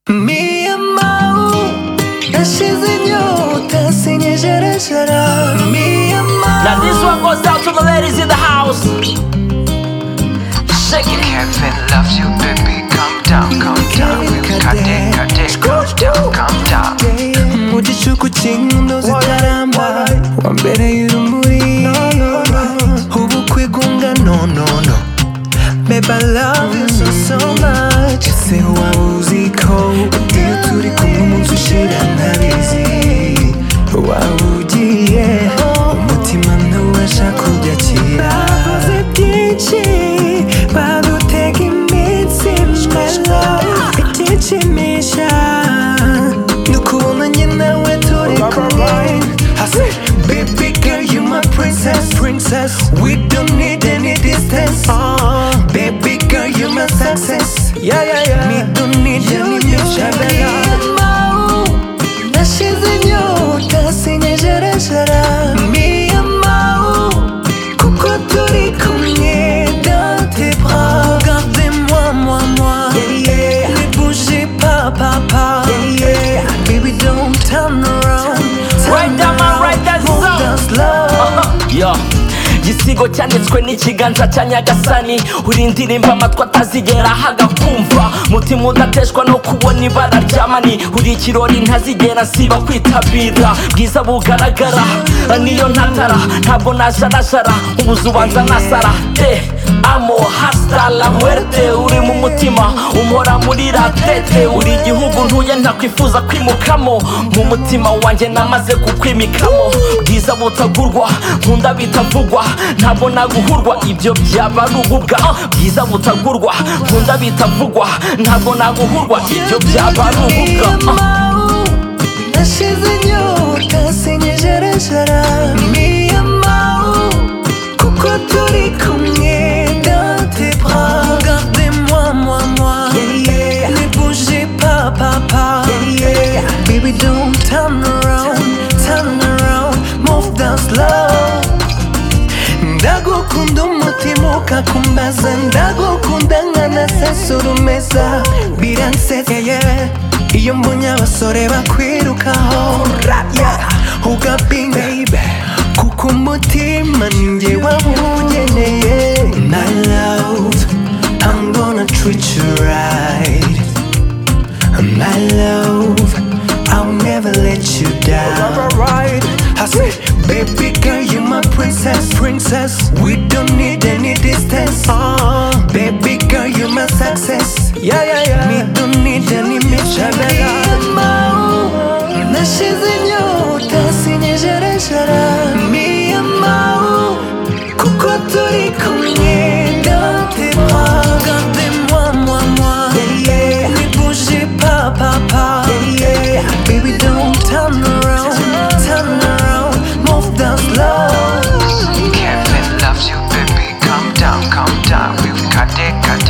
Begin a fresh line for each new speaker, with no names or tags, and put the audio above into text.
Mi amau Nashize nyota sinye jarajara Mi amau
Now this one goes out to the ladies in the house. Shake it.
Heaven loves you, baby. Calm down, calm down.
Kevin
We'll cut it, cut it. Calm down, calm down.
Mugicuku cy'inkino zitaramba Wambereye urumuri Ubukwe gunga no no no Babe I love you so so much Ese waba uzi ko Iyo turi kumwe umunsi ushira ntabizi Waba ugiye Umutima ntuwasha kubyakira Bavuze byinshi Badutega imitsi Mwelo Ikinshimisha Nukubona njye nawe turi kumwe I said, baby girl, you my princess, princess. We don't need any distance. baby girl, you my success. Yeah, yeah, yeah. Me don't need any mushabela. Me and Mao, kuko turi kumwe dans tes bras. Regardez-moi, moi, moi. Yeah, yeah. Ne bougez pas, papa. Yeah, yeah. Baby, don't turn around. Turn
Right down, man,
around.
right down,
Hold
so.
us love.
Yo. igisigo cyanditswe n'ikiganza cya nyagasani uri indirimbo amatwi atazigera haga kumva mutima udateshwa no kubona ibara ry'amani uri ikirori ntazigera nsiba kwitabira bwiza bugaragara niyo ntatara ntabwo najarajara ubuze ubanza nasara de amo hasta la muerte uri mu mutima umhora muri ratete uri igihugu ntuye ntakwifuza kwimukamo mu mutima wanjye namaze kukwimikamo bwiza butagurwa nkunda bitavugwa ntabwo naguhurwa ibyo byaba ari ububwa Ah, bwiza butagurwa nkunda bitavugwa ntabwo naguhurwa ibyo byaba ari ububwa Ah.
Nashize inyota sinyijarajara Mi amao Kuko turi kumwe dans tes bras Regardez-moi, moi, moi yeah, yeah. Ne bougez pas, papa yeah, yeah. Baby, don't turn around Turn around, move down slow ndagukunda umutima ukakumbaza ndagukunda nkanasasurumeza biransetse iyo mbonye abasore bakwirukaho yeah, ugapinga kuko umutima ninjye wawugeneye my love I'm gonna treat you right My love, I'll never let you down. I said, baby girl, you my princess, princess. We don't need any distance. baby girl, you my success. Yeah, yeah, yeah. Me don't need any mishabela. Me and Mao. Kuko turi kumwe dans tes bras Regardez-moi, moi, moi yeah, yeah. Ne bougez pas, papa yeah, yeah. Baby, don't turn around Turn around, move down slow
Kevin loves you, baby. Calm down, calm down. We'll cut it, cut